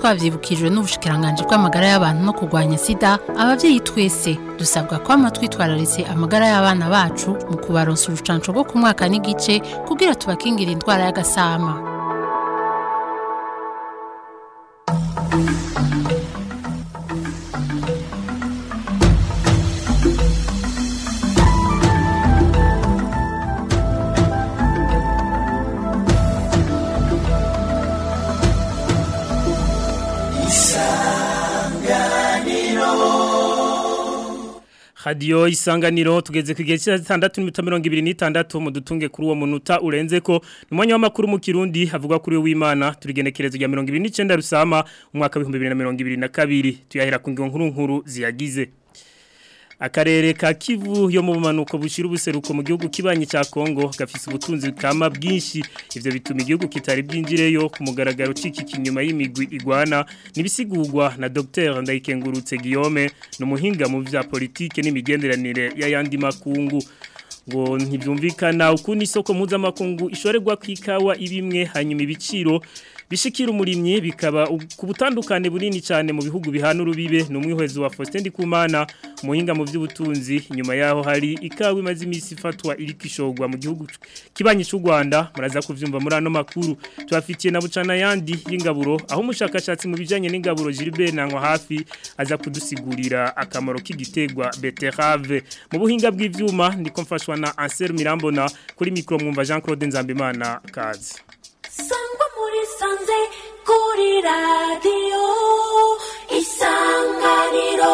twavyibukijwe n'ubushikiranganje bw'amagara y'abantu no kurwanya sida abavyeyi twese dusabwa kwama twitwararitse amagara y'abana bacu mu kubaronsa urucanco rwo ku mwaka n'igice kugira tubakingira indwara y'agasama hadiyo isanganiro tugeze ku gihe cy'isaha zitandatu n'iminota mirongo ibiri n'itandatu mu dutunge kuri uwo munota urenze ko ni umwanya w'amakuru mu kirundi havugwa kuri w'imana turigenekerezo rya mirongo ibiri n'icyenda rusama umwaka w'ibihumbi bibiri na mirongo ibiri na kabiri tuyahera ku nkuru nkuru ziyagize akarere ka kivu yo mu bumanuko bushira ubuseruko mu gihugu kibanyi cya Kongo gafise ubutunzi kama bwinshi ivyo bituma igihugu kitari bwinjireyo ku mugaragaro cikiki inyuma y'imigwi igwana nibisigurwa na Dr Ndayikengurutse Guillaume numuhinga mu vya politike n'imigenderanire y'ayandi makungu ngo ntibyumvikana ukuntu isoko mpuzamakungu ishorerwa kwikawa ibimwe hanyuma ibiciro bishikira umurimyi bikaba ku butandukane bunini cyane mu bihugu bihana urubibe ni umwihwezo wa Faustin Ndikumana muhinga mu by'ubutunzi nyuma yaho hari ikawa imaze iminsi ifatwa iri kishogwa mu gihugu kibanyi cy'u Rwanda muraza kuvyumva muri ano makuru tubafitiye na bucana yandi y'ingaburo aho umushakashatsi mu bijanye n'ingaburo Gilbert Nankwa hafi aza kudusigurira akamaro k'igitegwa beterave mu buhinga bw'ivyuma ndiko mfashwa na Anser Mirambona kuri micro mwumva Jean Claude Nzambimana kazi sangwa muri sanze kuri radiyo isanganiro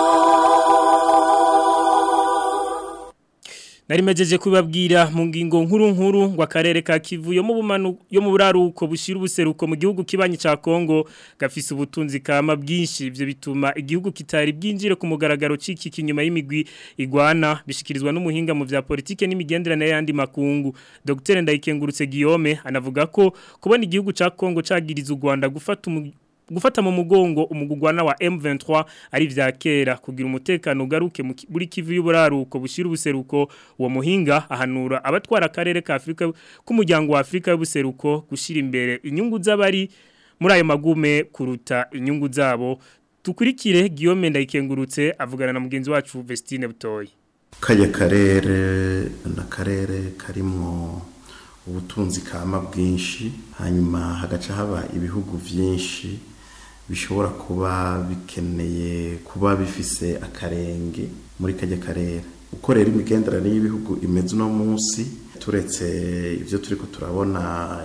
Narimejeje kubabwira mu ngingo nkuru nkuru ngo akarere ka Kivu yo mu bumanu yo mu buraruko bushira ubuseruko mu gihugu kibanyi ca Kongo gafise ubutunzi kama bwinshi ivyo bituma igihugu kitari bwinjire ku mugaragaro ciki kinyuma y'imigwi igwana bishikirizwa n'umuhinga mu vya politike n'imigenderanire yandi makungu Dr Ndayikengurutse Guillaume anavuga ko kubona igihugu ca Kongo cagiriza u Rwanda gufata gufata mu mugongo umugugwana wa M23 ari vya kera kugira umutekano ugaruke muri Kivu y'uburaruko bushira ubuseruko uwo muhinga ahanura abatwara akarere ka Afrika k'umuryango wa Afrika y'ubuseruko gushira imbere inyungu z'abari muri ayo magume kuruta inyungu zabo tukurikire Guillaume Ndayikengurutse avugana na mugenzi wacu Vestine Butoyi kaya karere na karere karimo ubutunzi kama bwinshi hanyuma hagaca haba ibihugu byinshi bishobora kuba bikeneye kuba bifise akarenge muri kajya karere uko rero imigenderanire y'ibihugu imeze uno munsi turetse ibyo turi ko turabona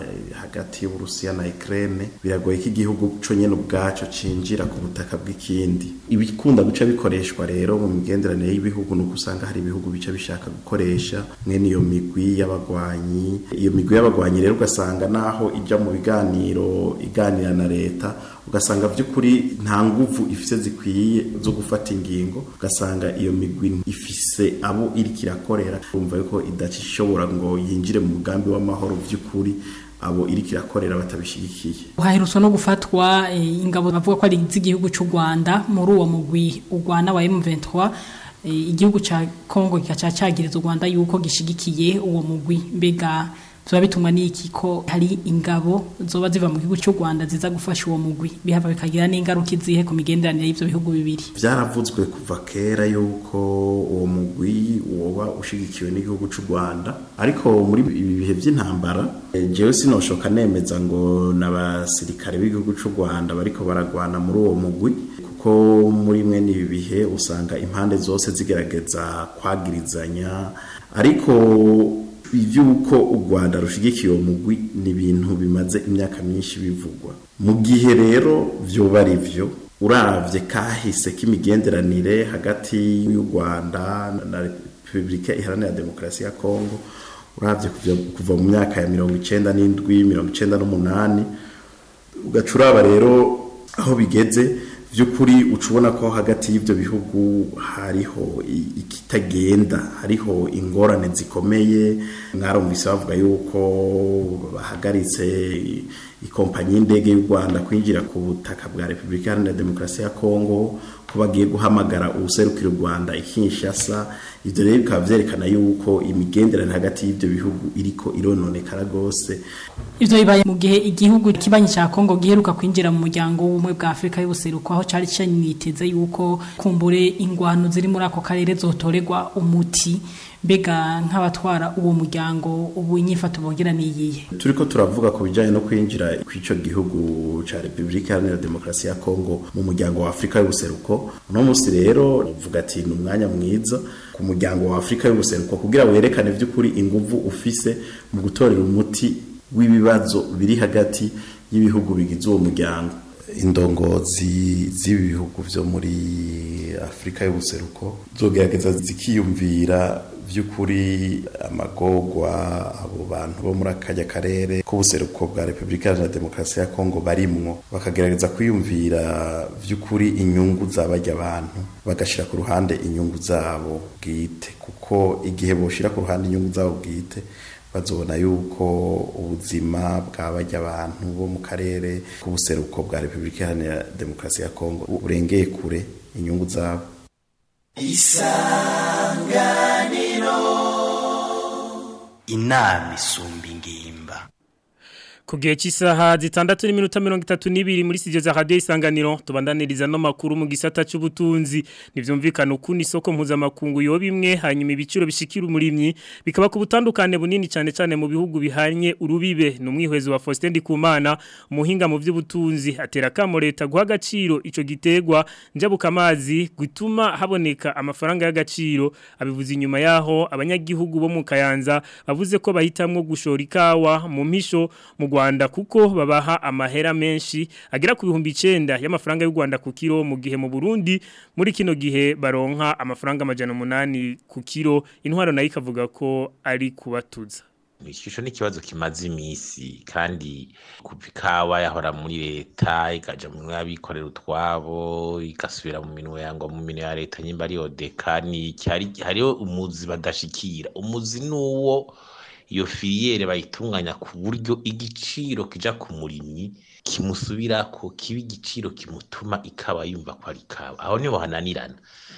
hagati y'uburusiya na Ukraine biragoye ko igihugu cyo nyene ubwaco cinjira ku butaka bw'ikindi ibikunda guca bikoreshwa rero mu migenderanire y'ibihugu nuko usanga hari ibihugu bica bishaka gukoresha mwene iyo migwi y'abagwanyi iyo migwi y'abagwanyi rero ugasanga naho ija mu biganiro iganira na leta ugasanga by'ukuri nta nguvu ifise zikwiye zo gufata ingingo ugasanga iyo migwi ifise abo iri kirakorera urumva yuko idashobora ngo yinjire mu mugambi w'amahoro by'ukuri abo iri kirakorera batabishigikiye uhaherutse no gufatwa ingabo bavuga ko ari iz'igihugu cy'u Rwanda muri uwo mugwi urwana wa M23 igihugu ca Kongo kikaca cagiriza u Rwanda yuko gishigikiye uwo mugwi mbega tuba bitumwa n'iki ko hari ingabo zoba ziva mu gihugu cy'u Rwanda ziza gufasha uwo mugwi bihava bikagira n'ingaruka izihe ku migenderanire y'ivyo bihugu bibiri byaravuzwe kuva kera yuko uwo mugwi woba ushigikiwe n'igihugu cy'u Rwanda ariko muri ibi bihe by'intambara jewe sinoshoka nemeza ngo n'abasirikare b'igihugu cy'u Rwanda bariko baragwana muri uwo mugwi kuko muri mwe n'ibi bihe usanga impande zose zigerageza kwagirizanya ariko iby'uko u Rwanda rushigikiye uwo mugwi ni ibintu bimaze imyaka myinshi bivugwa mu gihe rero byoba ari byo uravye kahise k'imigenderanire hagati y'u Rwanda na Repubulika Iharanira Demokarasi ya Kongo uravye kuva mu myaka ya mirongo icenda n'indwi mirongo icenda n'umunani ugaca uraba rero aho bigeze by'ukuri ucubona ko hagati y'ibyo bihugu hariho ikitagenda hariho ingorane zikomeye mwarumvise bavuga yuko bahagaritse ikompanyi y'indege y'u Rwanda kwinjira ku butaka bwa Repubulika Iharanira Demokarasi ya Kongo ko bagiye guhamagara ubuserukira u Rwanda ikinshasa ivyo rero bikaba vyerekana yuko imigenderanire hagati y'ivyo bihugu iriko irononekara gose ivyo bibaye mu gihe igihugu kibanyi ca Kongo giheruka kwinjira mu muryango w'ubumwe bwa Afrika y'ubuseruko aho cari caniteze yuko kumbure ingwano ziri muri ako karere zotorerwa umuti mbega nk'abatwara uwo muryango ubu inyifato bongera niyihe turiko turavuga ku bijanye no kwinjira kw'ico gihugu ca Republika Iharanira Demokarasi ya Kongo mu muryango wa Afrika y'ubuseruko uno musi rero uvuga ati ni umwanya mwiza ku muryango wa Afrika y'ubuseruko kugira werekane vy'ukuri inguvu ufise mu gutorera umuti w'ibibazo biri hagati y'ibihugu bigize uwo muryango indongozi z'ibi bihugu vyo muri Afrika y'ubuseruko zogerageza zikiyumvira vy'ukuri amagorwa abo bantu bo muri akajya karere k'ubuseruko bwa Republika Iharanira Demokarasi ya Kongo barimwo bakagerageza kwiyumvira vy'ukuri inyungu zabajya abantu bagashira ku ruhande inyungu zabo bwite kuko igihe boshira ku ruhande inyungu zabo bwite bazobona yuko ubuzima bw'abajya abantu bo mu karere k'ubuseruko bwa Republika Iharanira Demokarasi ya Kongo burengeye kure inyungu zabo inama isumba ingimba Ku gihe cy'isaha zitandatu n'iminota mirongo itatu n'ibiri muri studio za radio isanganiro tubandaniriza no makuru mu gisata c'ubutunzi nivyumvikana ukundi isoko mpuzamakungu yo bimwe hanyuma ibiciro bishikira umurimyi bikaba ku butandukane bunini cyane cyane mu bihugu bihanye urubibe numwihwezo wa Faustin Ndikumana umuhinga mu by'ubutunzi atera kamo leta guha agaciro ico gitegwa njabuka amazi gutuma haboneka amafaranga y'agaciro abivuze inyuma yaho abanyagihugu bo mu Kayanza bavuze ko bahitamwo gushora ikawa mu mpisho mu Rwanda kuko babaha amahera menshi agera ku bihumbi 9 y'amafaranga y'u Rwanda ku kilo mu gihe mu Burundi muri kino gihe baronka amafaranga amajana 8 ku kilo intwaro nayo ikavuga ko ari kubatuza Ishusho ni ikibazo kimaze imisi kandi kuva ikawa yahora muri leta ikaja mu minwe y'abikorera utwabo igasubira mu minwe yango mu minwe ya leta nyimba ari odeka ni cyari hariho umuzi badashikira umuzi nuwo iyo filiyere bayitunganya ku buryo igiciro kija ku murimyi kimusubirako kiba igiciro kimutuma ikaba yumva ko ari ikawa aho niho hananirana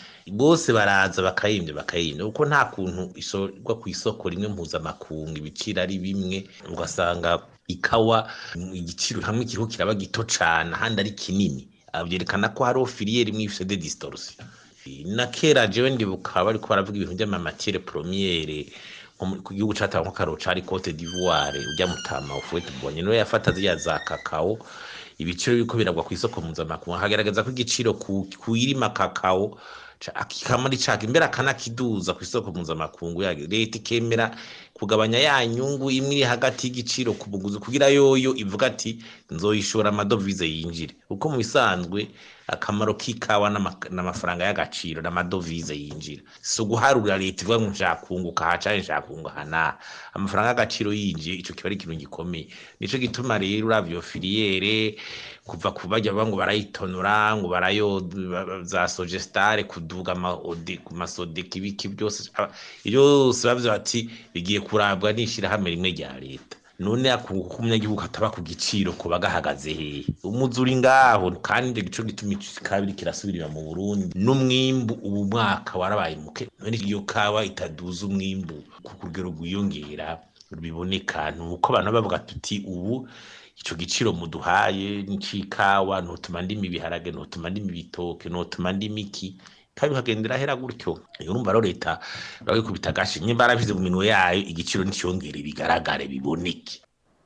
bose baraza bakayimvye bakayimvye kuko nta kuntu isorwa ku isoko rimwe mpuzamakungu ibiciro ari bimwe ugasanga ikawa igiciro hamwe kiriho kiraba gito cane ahandi ari kinini vyerekana ko hariho filiyere imwe ifise de distorsion na kera jewe ndibuka bariko baravuga ibintu vy'amamatiere premiere ku gihugu catawe nk'akaro cari Cote d'Ivoire ujya mutama ufuwe tubonye no yafata ziriya za kakao ibiciro biriko biragwa ku isoko mpuzamakungu hagaragaza ko igiciro kuirima kakao kikamari caka imbere akanakiduza ku isoko mpuzamakungu yage leta ikemera kugabanya ya nyungu imwe iri hagati y'igiciro ku buguzi kugira yoyo ivuga ati nzoyishora amadovize yinjire kuko mu bisanzwe akamaro k'ikawa n'amafaranga y'agaciro n'amadovize yinjira si uguharura leta ivuga ngo nshakunguka aha canke nshakunguka hana amafaranga y'agaciro yinjiye ico kiba ari ikintu gikomeye nico gituma rero uravye iyo filiyere kuva ku bajya ngo barayitonora ngo barayo za sogestare kuduga ku masodeka ibiki byose byose bavyo bati bigiye kurabwa n'ishirahamwe rimwe rya leta none akunguka umunyagihugu ataba ku giciro kuba gahagaze hehe umuzi uri ngaho kandi ico gituma kabiri kirasubirira mu Burundi n'umwimbu ubu mwaka warabaye muke none iyo kawa itaduza umwimbu ku rugero rwiyongera biboneka nuko abantu bavuga tuti ubu ico giciro muduhaye n'icikawa ntutuma ndimi ibiharage ntutuma ndimi ibitoke ntutuma ndimi iki kandi bikagendera hera gutyo urumva rero leta bagikubita agashi nyimba baravize mu minwe yayo igiciro n'icyongere bigaragare biboneke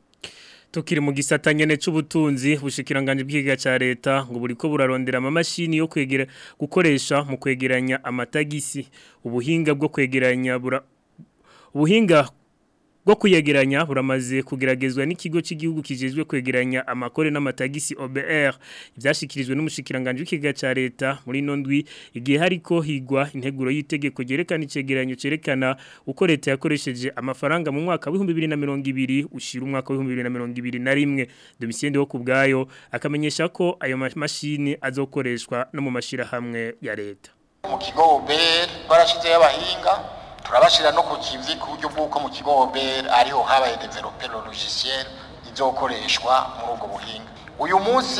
Tukiri mu gisata nyene c'ubutunzi bushikiranganje bw'igiga ca leta ngo buriko burarondera amamashini yo kwegera gukoresha mu kwegeranya amatagisi ubuhinga bwo kwegeranya bura ubuhinga bwo kuyegeranya buramaze kugeragezwa n'ikigo cy'igihugu kijejwe kwegeranya amakore n'amatagisi OBR ibyashikirijwe n'umushikiranganje w'ikiga ca leta muri nondwi igihe hariko higwa integuro y'itegeko ryerekana icegeranyo cerekana uko leta yakoresheje amafaranga mu mwaka wa 2020 ushira umwaka wa 2021 Domitien wo kubgayo akamenyesha ko ayo mashini azokoreshwa no mu mashira hamwe ya leta mu kigo OBR barashize y'abahinga turabashira no ku kivi ku buryo bw'uko mu kigo OBR ariho habaye developer logiciel izokoreshwa muri ubwo buhinga uyu munsi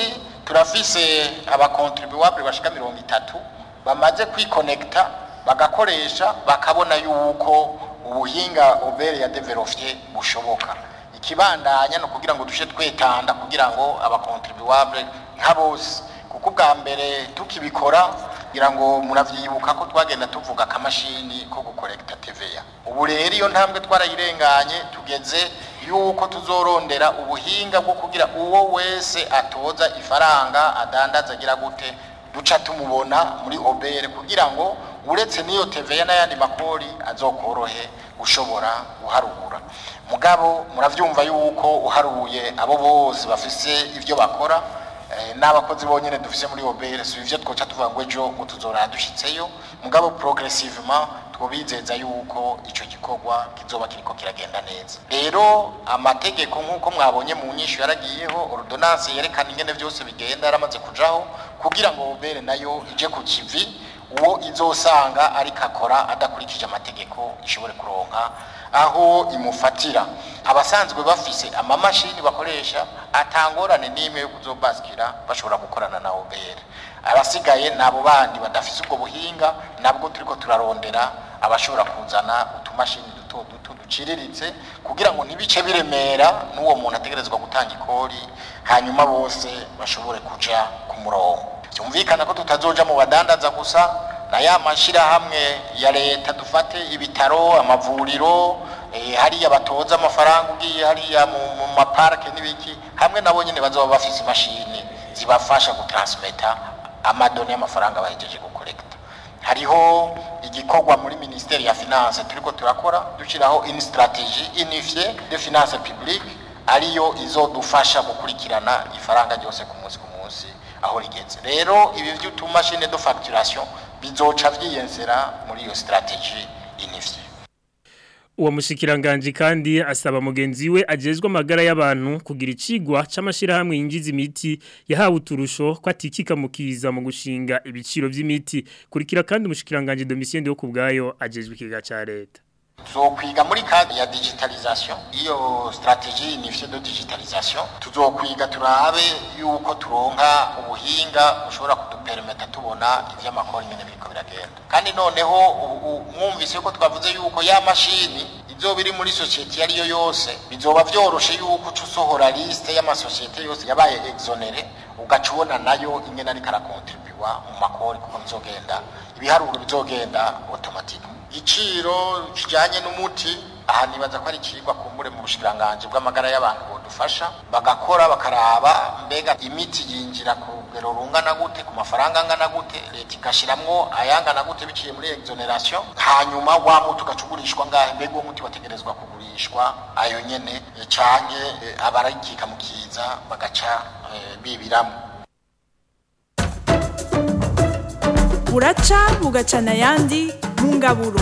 turafise abakontribuwabure bashika mirongo itatu bamaze kwikonekita bagakoresha bakabona yuko ubuhinga obere ya developye bushoboka ikibandanya no kugira ngo dushe twetanda kugira ngo abakontribuwabure nka bose kuko ubwa mbere tukibikora kugira ngo muravyibuka ko twagenda tuvuga akamashini ko gukorekta TVA ubu rero iyo ntambwe twarayirenganye tugeze yuko tuzorondera ubuhinga bwo kugira uwo wese atoza ifaranga adandaza agira gute duca tumubona muri obere kugira ngo uretse n'iyo TVA n'ayandi makori azokorohe ushobora guharura mugabo muravyumva yuko uharuye abo bose bafise ivyo bakora n'abakozi bonyine dufise muri obere si ivyo twoca tuvuga ngo ejo ngo tuzora dushitseyo mugabo progressivement twobizeza yuko ico gikorwa kizoba kiriko kiragenda neza rero amategeko nk'uko mwabonye mu nyishu yaragiyeho ordonnance yerekana ingene vyose bigenda yaramaze kujaho kugira ngo obere nayo ije ku kivi uwo izosanga ariko akora adakurikije amategeko ishobore kuronka aho imufatira abasanzwe bafise amamashini bakoresha atangorane n'imwe yo kuzobaskira bashobora gukorana na OBR abasigaye nabo bandi badafise ubwo buhinga nabwo turiko turarondera abashobora kuzana utumashini duto duto duciriritse kugira ngo ntibice biremera n'uwo muntu ategerezwa gutanga ikori hanyuma bose bashobore kuja ku murongo byumvikana ko tutazoja mu badandaza gusa na ya mashirahamwe ya leta dufate ibitaro amavuriro eh, hariya batoza amafaranga ugiye hariya mu, mu maparke n'ibiki hamwe nabo nyene bazoba bafise imashini zibafasha gutransmeta amadoni y'amafaranga bahejeje gukorekta hariho igikorwa muri ministeri ya finance turiko turakora dushiraho une stratégie unifiée de finance publique ariyo izodufasha gukurikirana ifaranga ryose ku munsi ku munsi aho rigeze rero ibi by'utumashine de facturation bizoca vyiyenzera muri iyo strategie unifiée uwo mushikiranganje kandi asaba mugenzi we ajejwe amagara y'abantu kugira icigwa c'amashirahamwe yinjiza imiti yahawe uturusho ko atikika mukiza mu gushinga ibiciro vy'imiti kurikira kandi umushikiranganje Domitien yo kubgayo ajejwe ikiga ca leta tuzokwiga muri kadi ya digitalisation iyo strategie unifiée de digitalisation tuzokwiga turabe yuko turonka ubuhinga bushobora kudupermeta tubona ivy'amakori nyene biriko biragenda kandi noneho mwumvise yuko twavuze yuko ya mashini izoba iri muri sosiyete iyo ariyo yose bizoba vyoroshe yuko uca usohora liste y'amasosiyete yose yabaye exonere ugaca ubona nayo ingene ariko arakontribuwa mu makori kuko bizogenda ibiharuro bizogenda automatique igiciro kijanye n'umuti aha nibaza ko ari ikigwa kumbure mu bushikiranganje bw'amagara y'abantu bodufasha bagakora bakaraba mbega imiti yinjira ku rugero rungana gute ku mafaranga angana gute leta igashiramwo ayangana gute biciye muri exoneration hanyuma wa muti ugacugurishwa ngahe mbega uwo muti wategerezwa kugurishwa ayo nyene canke abarayikika mu kiza bagaca bibiramo buraca bugacana ayandi mu ngaburo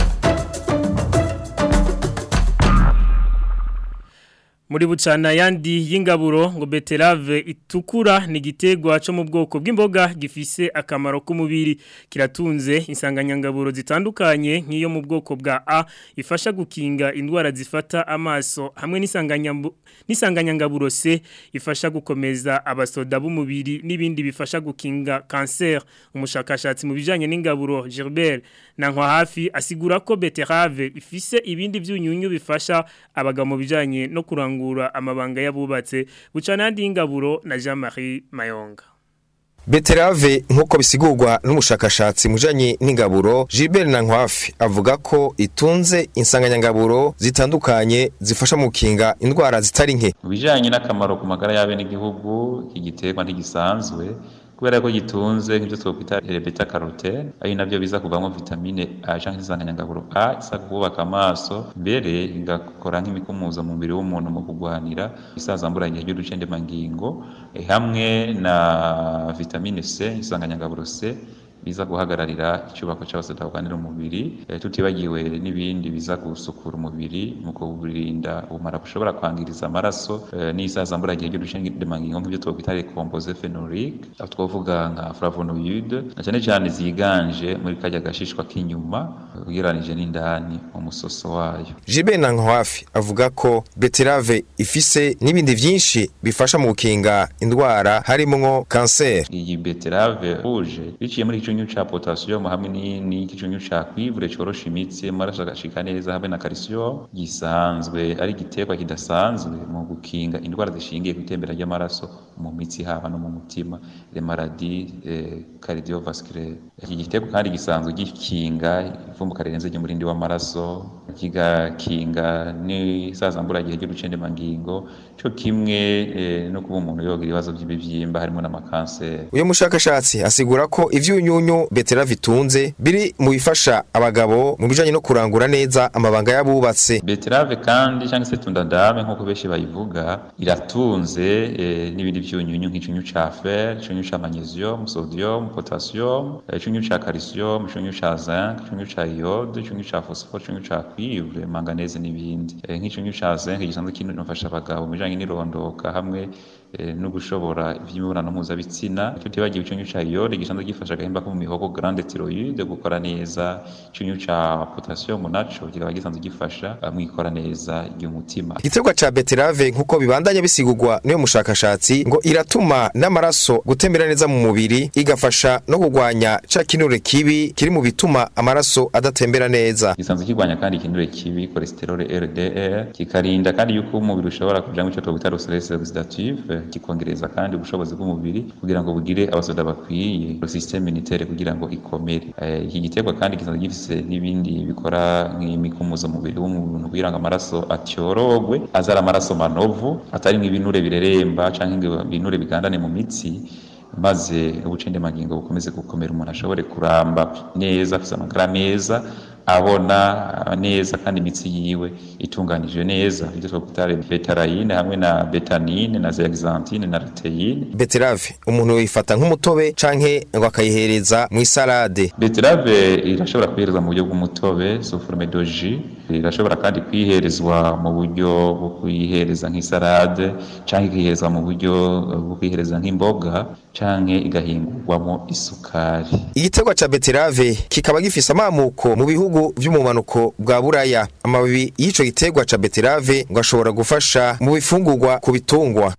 muri bucana yandi y'ingaburo ngo beterave itukura ni igiterwa cyo mu bwoko bw'imboga gifise akamaro k'umubiri kiratunze insanganyangaburo zitandukanye nk'iyo mu bwoko bwa A ifasha gukinga indwara zifata amaso hamwe n'isanganyangaburo C ifasha gukomeza abasoda b'umubiri n'ibindi bifasha gukinga cancer umushakashatsi mu bijanye n'ingaburo Gilbert Nankwa hafi asigura ko beterave ifise ibindi vyunyunyu bifasha abagabo mu bijanye no kurangura amabanga yabubatse bucana yandi y'ingaburo na Jean-Marie Mayonga Beterave nk'uko bisigurwa n'umushakashatsi mujanye n'ingaburo Gilbert Nankwafi avuga ko itunze insanganyangaburo zitandukanye zifasha mu kinga indwara zitari nke mu bijanye n'akamaro ku magara y'abe n'igihugu igiterwa ntigisanzwe kubera ko gitunze nk'ibyo twokwita beta carotene ari navyo biza kuvamwo vitamine A canke insanganyangaburo A isa kubaka amaso mbere igakora nk'imikumuzo mu mubiri w'umuntu mu kugwanira isazambura igihe ry'uducendemangingo hamwe na vitamine C insanganyangaburo C biza guhagararira icyubako cy'abasoda barwanira umubiri eh, tutibagiwe n'ibindi biza gusukura umubiri mu kuwurinda ubumara bushobora kwangiriza amaraso eh, n'isazamburagihe ry'udushengedemangingo nk'ibyo twakwita recomposé phénolique aho twavuga nka flavonoïde na cyane cyane ziganje muri kajya gashishwa k'inyuma ugereranije n'indani mu musoso wayo Jibe Nankwafi avuga ko beterave ifise n'ibindi vyinshi bifasha mu gukinga indwara harimwo kanseri iyi beterave rouge biciye muri icyunyu ca potassium hamwe n'icyunyu ca cuivre corosha imitsi amaraso agashika neza hamwe na calcium gisanzwe ari igiterwa kidasanzwe mu gukinga indwara zishingiye ku itembera ry'amaraso mu mitsi haba no mu mutima les maladies eh, cardiovasculaires iki giterwa kandi gisanzwe gikinga ivumbuka rirenze ry'umurindi w'amaraso kigakinga n'isazamburagihe ry'urucendemangingo cyo kimwe eh, no kuba umuntu yogira ibibazo by'ibivyimba harimo n'amakanseri uyu mushakashatsi asigura ko ivyunyunyu beterave itunze biri mu bifasha abagabo mu bijanye no kurangura neza amabanga y'abubatse beterave kandi cyangwa se tundadame nk'uko benshi bayivuga iratunze eh, n'ibindi vyunyunyu nk'icyunyu ca fer icyunyu ca magnesium sodium potassium eh, icyunyu ca calcium icyunyu ca zinc icyunyu ca iode icyunyu ca phosphore icyunyu ca cuivre manganese n'ibindi eh, nk'icyunyu ca zinc gisanzwe kinafasha abagabo mu bijanye n'irondoka hamwe eh, no gushobora ivy'imibonano mpuzabitsina tutibagiwe icyunyu ca iode gisanzwe gifasha agahimba ko mu mihogo grande thyroïde gukora neza icyunyu ca potassium naco kikaba gisanzwe gifasha mu ikora neza ry'umutima igiterwa ca beterave nk'uko bibandanya bisigurwa n'uyo mushakashatsi ngo iratuma n'amaraso gutembera neza mu mubiri igafasha no kurwanya ca kinure kibi kiri mu bituma amaraso adatembera neza gisanzwe kirwanya kandi ikinure kibi cholesterol LDL kikarinda kandi yuko umubiri ushobora kugira icyo twita stress oxidative kikongereza kandi ubushobozi bw'umubiri kugira ngo bugire abasoda bakwiye systeme immunitaire kugira ngo ikomere Eh, iki giterwa kandi gisanzwe gifise n'ibindi bikora nk'imikumuzo mubiri w'umuntu kugira ngo amaraso atyorogwe azara amaraso manovu atari ibinure bireremba canke ngo ibinure bigandane mu mitsi maze ubucendemangingo bukomeze gukomera umuntu ashobore kuramba neza afise amagara meza abona neza kandi imitsi yiwe itunganije neza ibyo twakwita betarayine hamwe na betanine na zeaxanthine na luteine beterave umuntu yifata nk'umutobe canke ngo akayihereza mu isalade beterave irashobora kwiherezwa mu buryo bw'umutobe sous forme de jus irashobora kandi kwiherezwa mu buryo bwo kuyihereza nk'isalade canke ikiherezwa mu buryo bwo kuyihereza nk'imboga canke igahingurwamo isukari igiterwa ca beterave kikaba gifise amamuko mu bihugu vy'umumanuko bwa buraya amababi y'ico giterwa ca beterave ngo ashobora gufasha mu bifungurwa ku bitungwa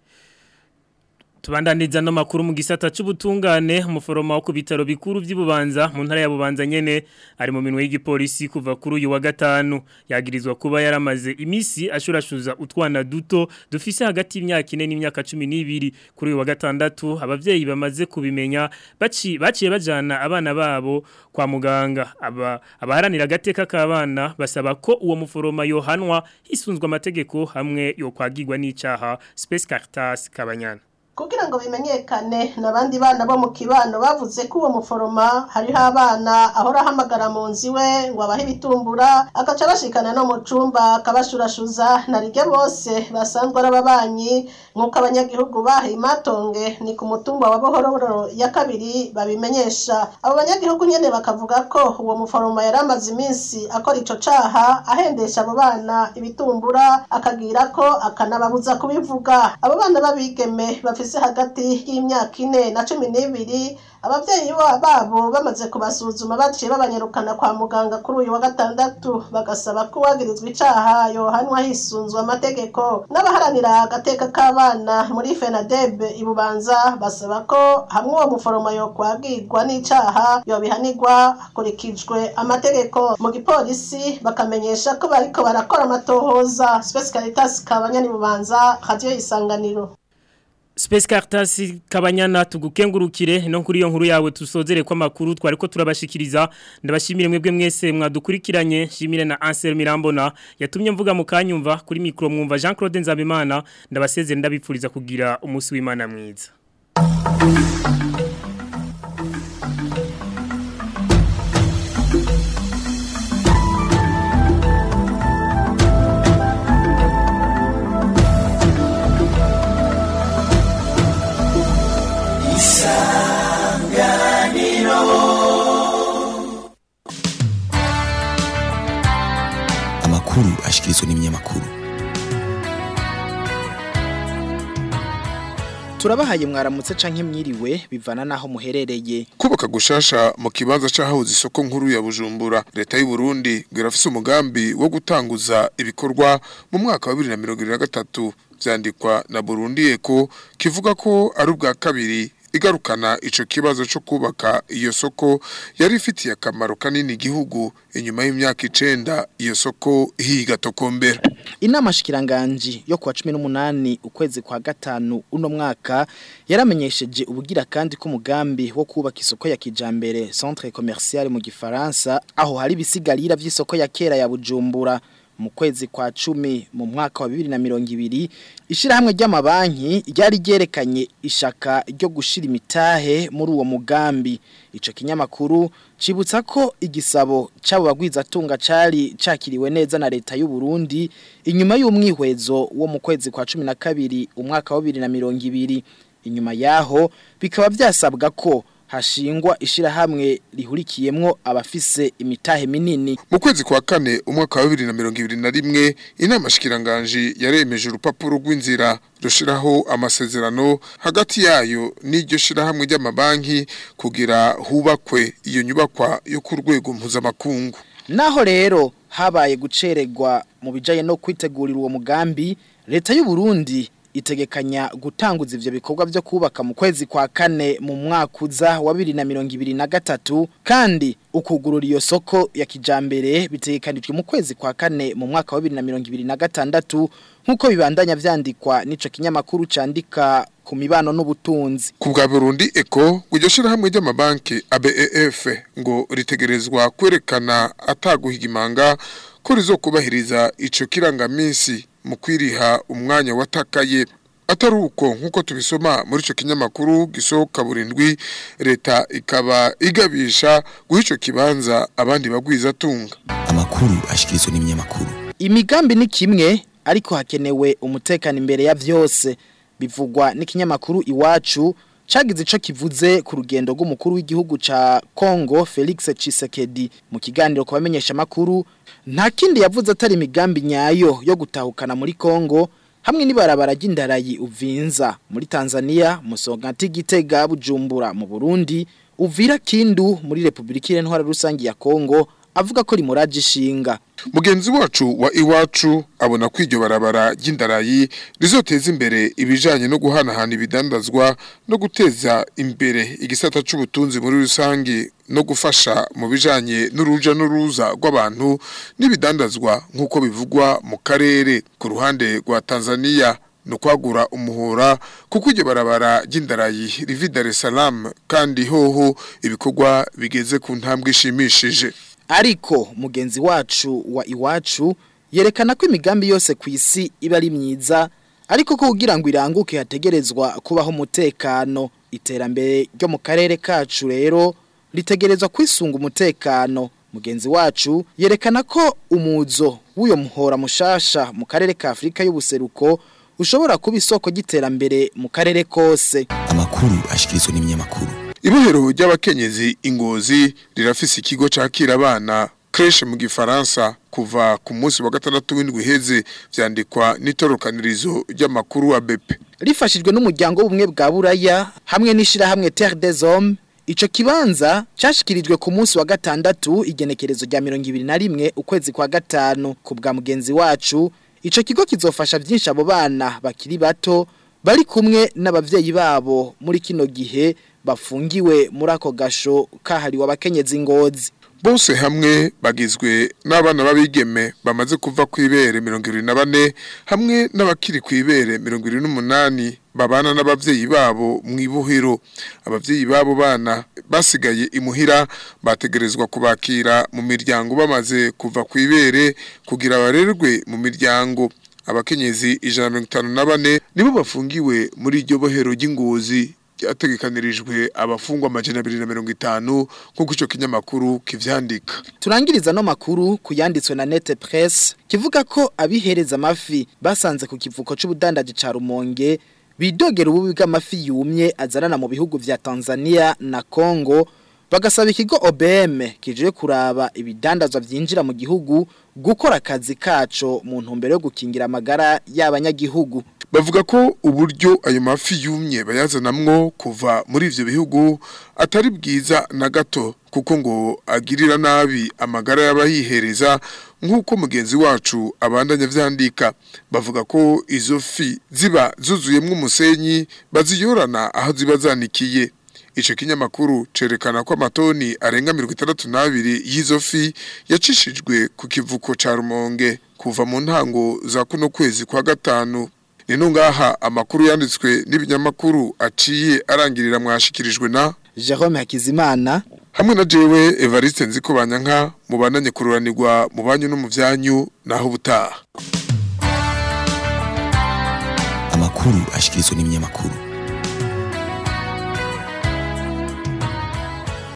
Tubandaniza no makuru mu gisata c'ubutungane umuforoma wo ku bitaro bikuru vy'Ibubanza mu ntara ya Bubanza nyene ari mu minwe y'igipolisi kuva kuri uyu wa gatanu yagirizwa kuba yaramaze imisi ashurashuza utwana duto dufise hagati y'imyaka 4 n'imyaka 12 kuri uyu wa gatandatu abavyeyi bamaze kubimenya baci baciye bajana abana babo kwa muganga aba abaharanira gateka k'abana basaba ko uwo muforoma yohanwa hisunzwe amategeko hamwe yo kwagirwa n'icaha Space Caritas Kabanyana kugira ngo bimenyekane n'abandi bana bo mu kibano bavuze ko uwo muforoma hariho abana ahora ahamagara mu nzu iwe ngo abahe ibitumbura agaca bashikana no mu cumba akabashurashuza na rige bose basanzwe ari ababanyi nk'uko abanyagihugu bahe imatonge ni ku mutumba wa buhororo ya kabiri babimenyesha abo banyagihugu nyene bakavuga ko uwo muforoma yari amaze iminsi akora ico caha ahendesha abo bana ibitumbura akagira ko akanababuza kubivuga abo bana b'abigeme bafise hagati y'imyaka ine na cumi n'ibiri abavyeyi babo bamaze kubasuzuma baciye babanyarukana kwa muganga kuri uyu wa gatandatu bagasaba ko uwagirizwa icaha yohanwa hisunzwe amategeko n'abaharanira agateka k'abana muri fenadeb ibubanza basaba ko hamwe uwo muforoma yokwagirwa n'icaha yobihanirwa hakurikijwe amategeko mu gipolisi bakamenyesha ko bariko barakora amatohoza Space Caritas kabanyani bubanza radio isanganiro Space Caritas kabanyana tugukengurukire no kuri iyo nkuru yawe tusozere kwa makuru twari ko turabashikiriza ndabashimire mwebwe mwese mwadukurikiranye shimire na Ansel Mirambona yatumye mvuga mu kanyumva kuri micro mwumva Jean Claude Nzabimana ndabasezere ndabipfuriza kugira umunsi w'Imana mwiza Isanganiro amakuru ashikirizwa n'ibinyamakuru turabahaye mwaramutse canke mwiriwe bivana naho muherereye kubaka gushasha mu kibanza c'ahahoze isoko nkuru ya Bujumbura leta y'u Burundi ngo irafise umugambi wo gutanguza ibikorwa mu mwaka wa 2023 vyandikwa na Burundi Eko kivuga ko ari ubwa kabiri igarukana ico kibazo cyo kubaka iyo soko yari ifitiye akamaro kanini igihugu inyuma y'imyaka icenda iyo soko higa tokombera inama shikiranganji yo kuwa 18 ukwezi kwa gatanu uno mwaka yaramenyesheje ubugira kandi ko umugambi wo kubaka isoko ya kijambere centre commercial mu gifaransa aho hari bisigarira vy'isoko ya kera ya Bujumbura mu kwezi kwa cumi mu mwaka wa bibiri na mirongo ibiri ishirahamwe ry'amabanki ryari ryerekanye ishaka ryo gushira imitahe muri uwo mugambi ico kinyamakuru cibutsa ko igisabo c'abo bagwizatunga cari cakiriwe neza na leta y'u Burundi inyuma y'umwihwezo wo mu kwezi kwa cumi na kabiri umwaka wa bibiri na mirongo ibiri inyuma yaho bikaba vyasabwa ko hashingwa ishirahamwe rihurikiyemwo abafise imitahe minini mu kwezi kwa kane umwaka wa 2021 inama shikiranganje yaremeje urupapuro rw'inzira rushiraho amasezerano hagati yayo n'iryo shirahamwe ry'amabanki kugira hubakwe iyo nyubakwa yo ku rwego mpuzamakungu naho rero habaye guceregwa mu bijaye no kwitegurira uwo mugambi leta y'u Burundi itegekanya gutanguza ivyo bikorwa byo kubaka mu kwezi kwa kane mu mwaka uza wa 2023 kandi ukugurura iyo soko ya kijambere bitegekanijwe mu kwezi kwa kane mu mwaka wa 2026 nkuko bibandanya vyandikwa nico kinyamakuru candika ku mibano n'ubutunzi ku bwa Burundi Eko iryo shirahamwe ry'amabanki ABEF ngo ritegerezwa kwerekana ataguhigimanga ko rizokubahiriza ico kirangamisi mu kwiriha umwanya watakaye atari uko nk'uko tubisoma muri icyo kinyamakuru gisohoka burindwi leta ikaba igabisha guha icyo kibanza abandi bagwiza atunga amakuru ashikirizwa n'ibinyamakuru imigambi ni kimwe ariko hakenewe umutekano imbere ya byose bivugwa n'ikinyamakuru iwacu cagize ico kivuze ku rugendo rw'umukuru w'igihugu ca Congo Felix Tshisekedi mu kiganiro ku bamenyesha makuru nta kindi yavuze atari imigambi nyayo yo gutahukana muri Congo hamwe n'ibarabara ry'indarayi uvinza muri Tanzania musongati gitega bujumbura mu Burundi uvira kindu muri Republika Irenwara rusangi ya Congo avuga ko rimuraje ishinga mugenzi wacu wa iwacu abona ko iryo barabara ry'indarayi rizoteza imbere ibijanye no guhanahana ibidandazwa no guteza imbere igisata c'ubutunzi muri rusangi no gufasha mu bijanye n'uruja n'uruza rw'abantu n'ibidandazwa nk'uko bivugwa mu karere ku ruhande rwa Tanzania no kwagura umuhora kuko iryo barabara ry'indarayi rivi Dar es Salaam kandi hoho ibikorwa bigeze ku ntambwe ishimishije ariko mugenzi wacu wa iwacu yerekana ko imigambi yose ku isi iba ari myiza ariko ko kugira ngo iranguke hategerezwa kubaho umutekano iterambere ryo mu karere kacu rero ritegerezwa kwisunga umutekano mugenzi wacu yerekana ko umuzo w'uyo muhora mushasha mu karere ka Afrika y'ubuseruko ushobora kuba isoko ry'iterambere mu karere kose amakuru ashikirizwa n'ibinyamakuru Ibohero ry'abakenyezi ingozi rirafise ikigo cakira abana creche mu gifaransa kuva ku munsi wa gatandatu w'indwi heze vyandikwa n'itorokanirizo ry'amakuru wa BP. Rifashijwe n'umuryango w'ubumwe bwa Buraya hamwe n'ishira hamwe Terre des Hommes Ico kibanza cashikirijwe ku munsi wa gatandatu igenekerezo rya 2021 ukwezi kwa gatanu ku bwa mugenzi wacu ico kigo kizofasha byinshi abo bana bakiri bato bari kumwe n'abavyeyi babo muri kino gihe bafungiwe muri ako gasho kahariwe abakenyezi ngozi bose hamwe bagizwe n'abana babigeme bamaze kuva ku ibere 24 hamwe n'abakiri ku ibere 28 babana n'abavyeyi babo mu ibuhiro abavyeyi babo bana basigaye imuhira bategerezwa kubakira mu miryango bamaze kuva ku ibere kugira barerwe mu miryango abakenyezi 154 nibo bafungiwe muri iryo bohero ry'ingozi ryategekanirijwe abafungwa amajana abiri na mirongo itanu nk'uko icyo kinyamakuru kivyandika turangiriza no makuru kuyanditswe na nete press kivuga ko abihereza amafi basanze ku kivuko c'ubudandaji ca Rumonge bidogera ububi bw'amafi yumye azanana mu bihugu vya Tanzania na Congo bagasaba ikigo OBM kije kuraba ibidandazwa vyinjira mu gihugu gukora akazi kaco mu ntumbero yo gukingira amagara y'abanyagihugu bavuga ko uburyo ayo mafi yumye bayazanamwo kuva muri ivyo bihugu atari bwiza na gato kuko ngo agirira nabi amagara y'abayihereza nk'uko mugenzi wacu abandanya vyandika bavuga ko izo fi ziba zuzuyemwo umusenyi baziyorana aho ziba zanikiye Ico kinyamakuru cerekana ko amatoni arenga 62 y'izo fi yacishijwe ku kivuko ca Rumonge kuva mu ntango za kuno kwezi kwa gatanu Nino ngaha amakuru yanditswe n'ibinyamakuru aciye arangirira mwashikirijwe na Jerome Hakizimana hamwe na jewe Evariste Nziko Banyanka mubandanye kururanirwa mu banyu no mu vyanyu naho butaha Amakuru ashikirizwa n'ibinyamakuru